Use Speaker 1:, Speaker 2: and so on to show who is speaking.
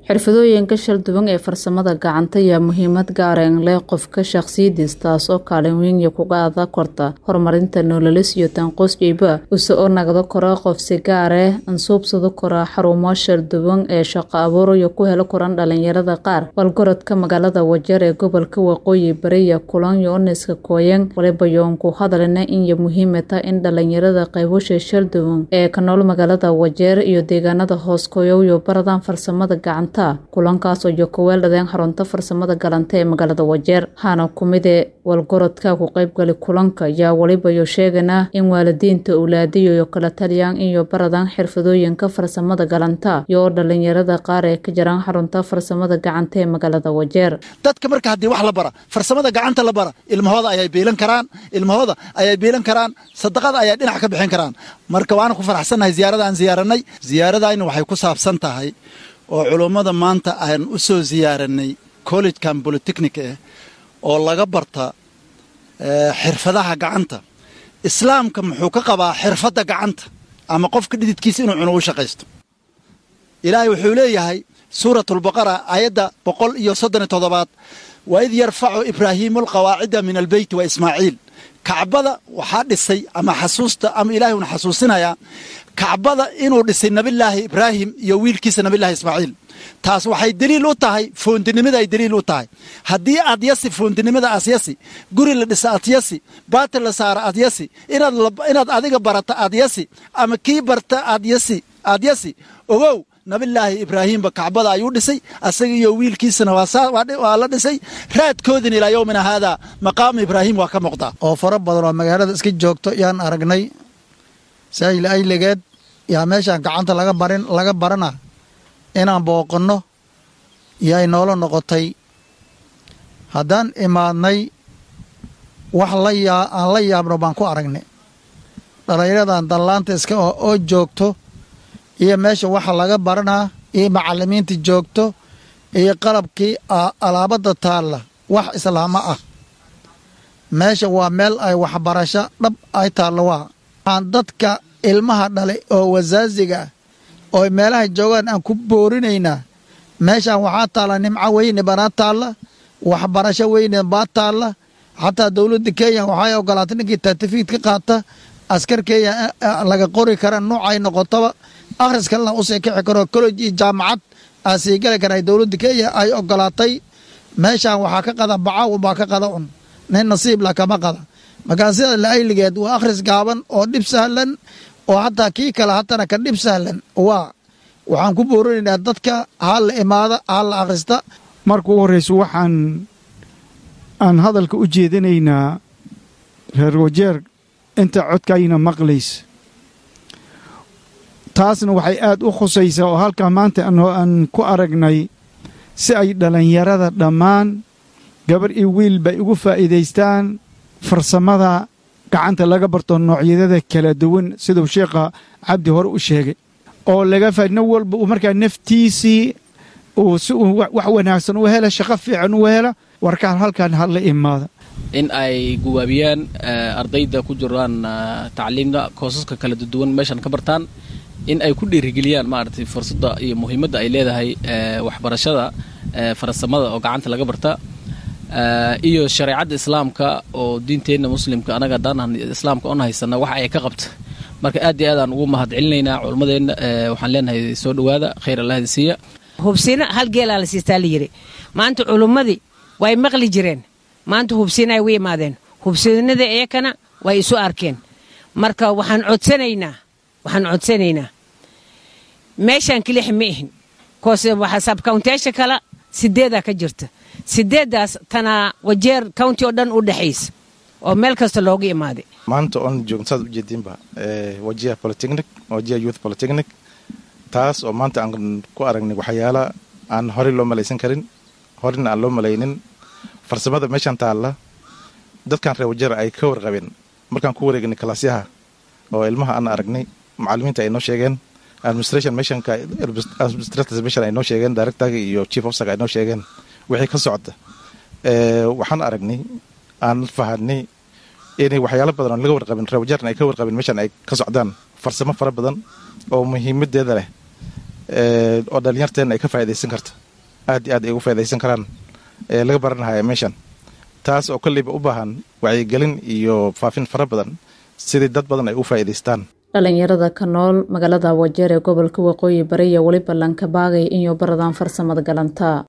Speaker 1: xirfadooyinka shal duwan ee farsamada gacanta ayaa muhiimad gaareen leh qofka shakhsiyadiis taas oo kaalin weyn iyo ku qaada korta horumarinta nololis iyo tanqoosjayba use oo nagdo kora qof si gaare ansuubsado kora xarumo shal duwan ee shaqo abuur iyo ku helo koran dhalinyarada qaar walgorodka magaalada wajeer ee gobolka waqooyi bari iyo kulan yooniska kooyan waliba yoon ku hadalina inyo muhiimata in dhalinyarada qaybusha shal duwan ee ka nool magaalada wajeer iyo deegaanada hoos kooyow iyo baradaan farsamada gacanta kulankaasoo iyo kuweeldhadeen xarunta farsamada galanta ee magaalada wajeer waxaana kumide walgorodka ku qaybgali kulanka ayaa weliba yo sheegana in waalidiinta owlaadiyo iyo kala taliyaan iyo baradaan xirfadooyinka farsamada galanta iyo dhalinyarada qaar ee ka jiraan xarunta farsamada gacanta ee magaalada wajeer
Speaker 2: dadka marka haddii wax la bara farsamada gacanta la bara ilmahooda ayay biilan karaan ilmahooda ayay biilan karaan sadaqada ayay dhinac ka bixin karaan marka waana ku faraxsannahay ziyaarada aan ziyaaranay ziyaaradayna waxay ku saabsan tahay oo culummada maanta aan u soo ziyaaranay collegekan bolitechnic eh oo laga barta xirfadaha gacanta islaamka muxuu ka qabaa xirfadda gacanta ama qofka dhididkiisa inuu cuno u shaqaysto ilaahay wuxuu leeyahay suuratulbaqara aayadda boqol iyo soddon iyo toddobaad wa id yarfacu ibraahiimu alqawaacida min albeyti wa ismaaciil kacbada waxaa dhisay ama xasuusta ama ilaahay uuna xasuusinayaa kacbada inuu dhisay nabillaahi ibraahim iyo wiilkiisa nabillaahi ismaaciil taas waxay deliil u tahay foondinimada ay deliil u tahay haddii aad yasi foondinimada aad yasi guri la dhisa aad yasi baatil la saara aad yasi inaad adiga barata aad yasi ama kii barta aad yasi aad yasi ogow nabillaahi ibraahiimba kacbada ayuu dhisay asaga iyo wiilkiisana waa la dhisay raadkoodin ilaa yowmina haadaa maqaamu ibraahim waa ka muuqdaa
Speaker 3: oo fara badan oo magaalada iska joogto yaan aragnay saayil ayligeed yaa meeshaan gacanta laga barin laga barana inaan booqanno yaay noola noqotay haddaan imaadnay wax la yaa aan la yaabno baan ku aragnay dhallinyaradan dallaanta iska oo joogto iyo meesha waxa laga baranaa iyo macallimiinta joogto iyo qalabkii alaabadda taalla wax islaamo ah meesha waa meel ay waxbarasho dhab ay taallo waa waxaan dadka ilmaha dhalay oo wasaasiga ah oo meelaha joogaan aan ku boorinaynaa meeshaan waxaa taalla nimco weyne banaa taalla waxbarasho weyne baa taalla xataa dowladda kenya waxay ogolaatay ninkii tartifiid ka qaata askar kenya laga qori kara nuucay noqotaba akhris kalena usii kici karo college iyo jaamacad aa sii gali kara dowladda kenya ay ogolaatay meeshaan waxaa ka qada bacaw baa ka qada un nin nasiibla kama qada markaa sida laayligeed waa akhris gaaban oo dhib sahlan oo hataa kii kale hatana ka dhib sahlan waa waxaan ku boorinaynaa dadka ha la imaada ha la akhrista
Speaker 4: marka u horreyso waxaan aan hadalka u jeedinaynaa reer wajeer inta codkayna maqlaysa taasna waxay aad u khusaysaa oo halkaa maanta aan ku aragnay si ay dhallinyarada dhammaan gabar iyo wiilba ay ugu faa'iidaystaan farsamada gacanta laga barto noocyadada kala duwan siduu sheekha cabdi hore u sheegay oo laga nin walba uu markaa naftiisii uu si uu wax wanaagsan u hela shaqo fiican u hela warkaan halkan hala imaada
Speaker 5: in ay guwaabiyaan ardayda ku jiraan tacliimda koosaska kala duwan meeshan ka bartaan in ay ku dhiirigeliyaan maaragtay fursadda iyo muhiimadda ay leedahay waxbarashada farsamada oo gacanta laga barta iyo shareecadda islaamka oo diinteenna muslimka anaga haddaan islaamka on haysana waxa ay ka qabta marka aad iyo aadaan ugu mahad celinaynaa culummadeenna waxaan leenahay soo dhowaada khayr allahdi siiya
Speaker 6: hubsina hal geelaa la siistaa la yidhi maanta culummadii way maqli jireen maanta hubsinay u imaadeen hubsinada iyakana way isu arkeen marka waxaan codsanaynaa waxaan codsanaynaa meeshaan kilix ma ihin sabkawntiyaasha kale sideedaa ka jirta sideeddaas tanaa wajeer county oo dhan u dhexaysa oo meel kasta looga imaaday
Speaker 7: maanta oon joogno saad ujeediinba wajiha polytechnic wajiha youth polytechnic taas oo maanta aan ku aragnay waxyaala aan horey loo malaysan karin horeyna aan loo malaynin farsamada meeshaan taalla dadkan reer wajeer ay ka warqabeen markaan ku wareegnay kalaasyaha oo ilmaha aan aragnay macallimiinta ay noo sheegeen administration meeshanka administrators meeshan ay noo sheegeen directorga iyo chief officerka ay noo sheegeen wixii ka socda waxaan aragnay aan fahanay inay waxyaalo badan oo laga warqabin reer wajeerna ay ka warqabin meeshan ay ka socdaan farsamo fara badan oo muhiimadeeda leh oo dhalinyarteena ay ka faa'idaysan karta aad iyo aad ay uga faa'idaysan karaan ee laga baranahaya meeshan taas oo kolleyba u baahan wacyigelin iyo faafin fara badan sidii dad badan ay u faa'iidaystaan
Speaker 1: dhalinyarada ka nool magaalada wajeer ee gobolka waqooyi bari iyo weliba lankabaagay inuu baradaan farsamada galanta